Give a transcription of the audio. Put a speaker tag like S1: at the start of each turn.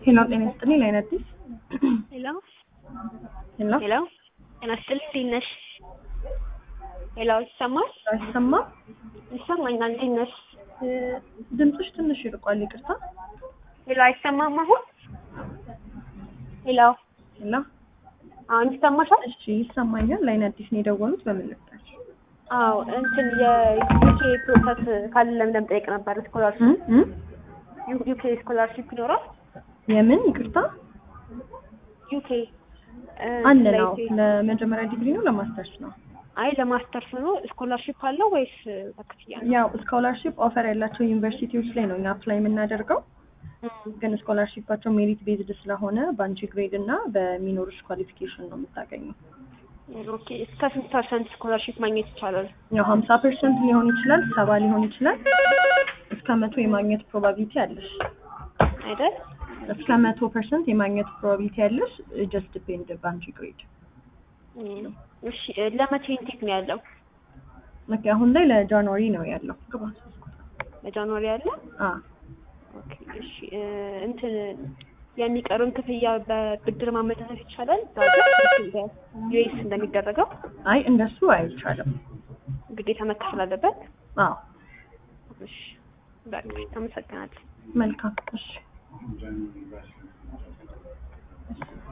S1: ሄሎ ጤና ይስጥልኝ ላይን አዲስ
S2: ሄሎ
S1: ሄሎ
S2: ሄሎ ጤና ይስጥልኝ እንዴት ነሽ? ሄሎ ይሰማል?
S1: አይሰማም
S2: ይሰማኛል። እንዴት ነሽ?
S1: እ፣ ድምፅሽ ትንሽ ይርቋል ይቅርታ
S2: ሄሎ አይሰማም አሁን? ሄሎ
S1: ሄሎ
S2: አሁን ይሰማሻል?
S1: እሺ ይሰማኛል ላይን አዲስ ነው የደወሉት በምን ልርዳሽ
S2: አዎ እንትን የዩኬ ፕሮሰስ ካለ ለምን ጠይቅ ነበር።
S1: እ
S2: ስኮላርሽፕ
S1: እ
S2: ዩኬ ስኮላርሽፕ ይኖራል?
S1: የምን ይቅርታ
S2: ዩኬ
S1: አለ ነው ለመጀመሪያ ዲግሪ ነው ለማስተርስ ነው
S2: አይ ለማስተርስ ነው። ስኮላርሽፕ አለው ወይስ በክፍያ ነው?
S1: ያው ስኮላርሺፕ ኦፈር ያላቸው ዩኒቨርሲቲዎች ላይ ነው እኛ አፕላይ የምናደርገው ግን ስኮላርሺፓቸው ሜሪት ቤዝድ ስለሆነ በአንቺ ግሬድ እና በሚኖርሽ ኳሊፊኬሽን ነው የምታገኘው
S2: ኦኬ እስከ ስንት ፐርሰንት ስኮላርሽፕ ማግኘት ይቻላል?
S1: ያው ሀምሳ ፐርሰንት ሊሆን ይችላል ሰባ ሊሆን ይችላል እስከ መቶ የማግኘት ፕሮባቢሊቲ አለሽ
S2: አይደል?
S1: እስከ መቶ ፐርሰንት የማግኘት ፕሮባቢሊቲ ያለሽ ጀስት ዲፔንድ በአንቺ ግሬድ
S2: እም፣ እሺ ለመቼ ኢንቴክ ነው ያለው?
S1: ኦኬ አሁን ላይ ለጃንዋሪ ነው ያለው ግባ
S2: ለጃንዋሪ ያለ?
S1: አ
S2: ኦኬ እሺ እ፣ እንትን የሚቀሩን ክፍያ በብድር ማመቻቸት ይቻላል? ዩኤስ እንደሚደረገው
S1: አይ እንደሱ አይቻልም
S2: ግዴታ መከፈል አለበት?
S1: አዎ
S2: እሺ በቃ አመሰግናለሁ።
S1: መልካም እሺ